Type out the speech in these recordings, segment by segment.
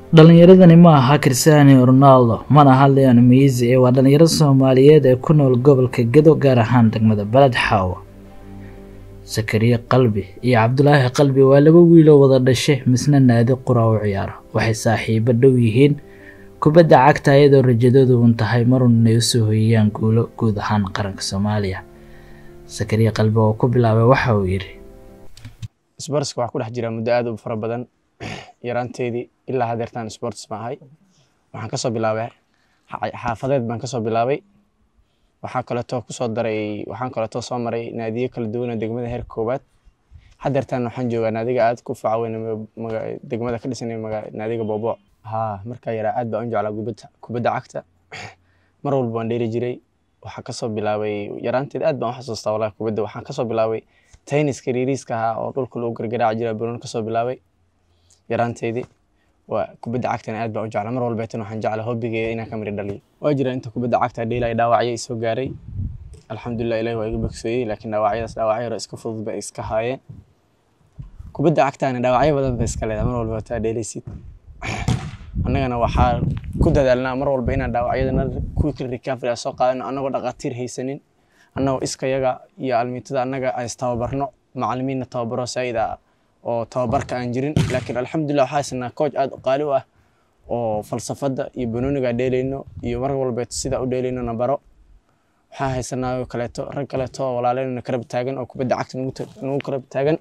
dhalinyaradani ma aha cristiano ronaldo mana aha leon miisi ee waa dhalinyaro soomaaliyeed ee ku nool gobolka gedo gaar ahaan degmada baled xaawa sakariye qalbi iyo cabdulaahi qalbi waa laba wiiloo wada dhashay misna naadi qura u ciyaara waxay saaxiibo dhow yihiin kubadda cagta ayadoo rajadoodu un tahay marun inay usoo hoyiyaan guulo guud ahaan qaranka soomaaliya sakariye qalbi oo ku bilaabay waxa uu yidhi sbortska waxaa ku dhex jira muddo aad u fara badan yaraanteedii ilaa hadeertaan sports baan ahay waxaan kasoo bilaabay xaafadeed baan kasoo bilaabay waxaa kaleeto kusoo daray waxaan kaleeto soo maray naadiyo kala duwan oo degmada heerka koowaad hadeertaan waxaan joogaa naadiga aad ku faca weyn degmada ka dhisan naadiga boobo haa markaa yaraa aad baan u jeclaa kubadda kubadda cagta mar walba waan dheeri jiray waxaa kasoo bilaabay yaraanteed aad baan u xasuustaa walahi kubadda waxaan kasoo bilaabay tenniska riiriiska ahaa oo dhulka lagu gargaraaci jira buruun kasoo bilaabay yaraanteedii waa kubadda cagtana aad baan u jeclaa mar walbeetan waxaan jeclaa hobbigeeda inaan ka miri dhaliyo waa jira inta kubadda cagta dheelay dhaawacyo isoo gaaray alxamdulilah ilahi waa iga bogseeyey laakiin dhaawacyadaas dhaawacyo hore iska fudud bay iska haayeen kubadda cagtaana dhaawacyo badan bay iska leedahay mar walba taa dheelaysid annagana waxaa ku dadaalnaa mar walba inaan dhaawacyadana quick recovery soo qaadano annagoo dhaqaatiir haysanin annagoo iskayaga iyo almiitada annaga istababarno macalimiinna tababaro saa'id ah oo tababarka aan jirin laakiin alxamdulilah waxaa haysanaa coach aad u qaali u ah oo falsafadda iyo banooniga dheelayno iyo mar walbeeto sida u dheelayno na baro waxaa haysanaa kaleeto rag kaleeto oo walaaleyna karab taagan oo kubadda cagta nagu karab taagan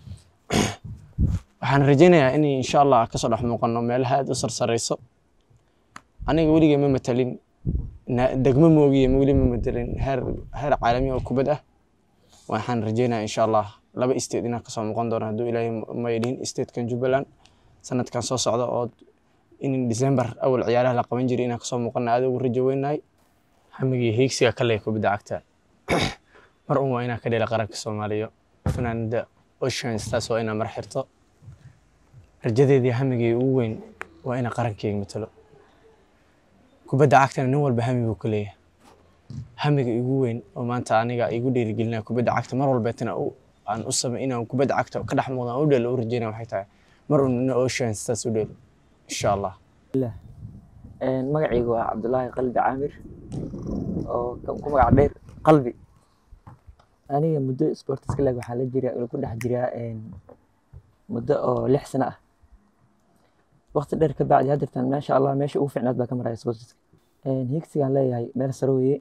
waxaan rajaynayaa in insha allah kasoo dhex muuqano meelaha aad u sarsareyso aniga weligay ma matalin degmo moogiye weli ma matalin heer heer caalami oo kubad ah waxaan rajaynayaa insha allah laba state inaan kasoo muuqan doono hadduu ilaahay maydhin statekan jubbaland sanadkan soo socda oo in december awal ciyaaraha la qaban jiray inaan kasoo muuqana aad ugu rajo weynahay hamigii hiigsiga ka leeya kubadda cagta mar un waa inaan ka dheela qaranka soomaaliya fanaanada ocean stars waa inaan mar xirto rajadeedii hamigii ugu weyn waa inaan qarankeyga matalo kubadda cagtana nin walba hami buu ka leeyahay hamiga igu weyn oo maanta aniga igu dhiirigelinaya kubadda cagta mar walbeetana aan u samay inaan kubadda cagta ka dhex muuqda u dheelo u rajeynaya waxay tahay mar un ina ocean stars u dheelo insha allah magacaygu waa cabdulaahi qalbi caamir oo ku magac dheer qalbi aniga muddo sportiska lag waxaa la jira ku dhex jiraa muddo oo lix sano ah waqti dheer ka bacdi haddeertan maasha allah meesha ugu fiicnaad baa ka maraya sportiska higsigaan leeyahay meel sare weeye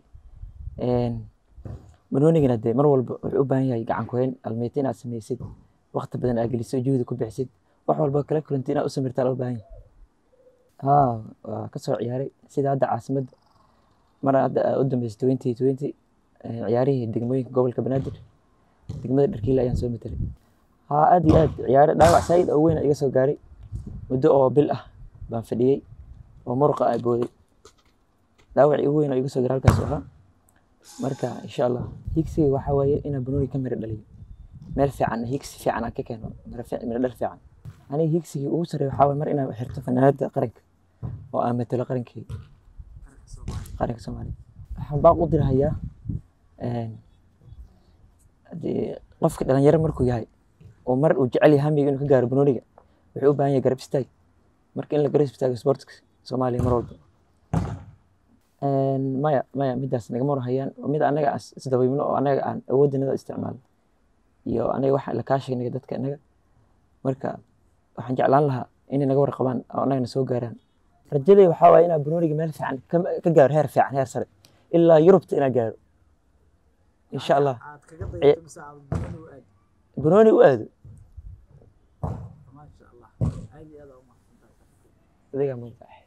banoonigana dee mar walba wuxuu u baahan yahay gacan kuhayn almeeta inaad sameysid waqti badan aad geliso juhdi ku bixisid wax walba kala kulanti inaad u samirtaa loo baahan yahay haa waa kasoo ciyaaray sida hadda caasimadda mar hadda u dambeysay twenty twenty ciyaarihii degmooyinka gobolka banaadir degmada dharkiila ayaan soo matelay haa aad iyo aad ciyaare dhaawac saa'id oo weyn iga soo gaaray muddo oo bil ah baan fadhiyey oo muruqa ay booday dhaawacii ugu weyn oo iga soo gaaray halkaas ahaa marka insha allah higsiga waxaa waaye inaan banooni ka miro dhaliyo meel fiican higsi fiican aan ka keeno miro dhal fiican aniga higsigii ugu sarreeya waxaa waaye mar inaan xirto fanaanada qaranka oo aan matalo qarankii qaranka soomaaliya waxaan baaq u dirahayaa qofka dhalinyaro markuu yahay oo mar uu jecel yahay hamiga inuu ka gaaro banooniga wuxuu u baahan yahay garab istaag marka in la garab istaago sportka soomaaliya mar walba maya maya midaas nagama warhayaan mid anaga aan isdabaybno oo anaga aan awoodinada isticmaalno iyo anaga waxa la kaashaynaga dadka inaga marka waxaan jeclaan lahaa inay naga warqabaan oo anagana soo gaaraan rajaday waxaa waaye inaa banooniga meel fiican ka gaaro heer fiican heer sare ilaa yurubta inaa gaaro insha allah banooni u aado adigaa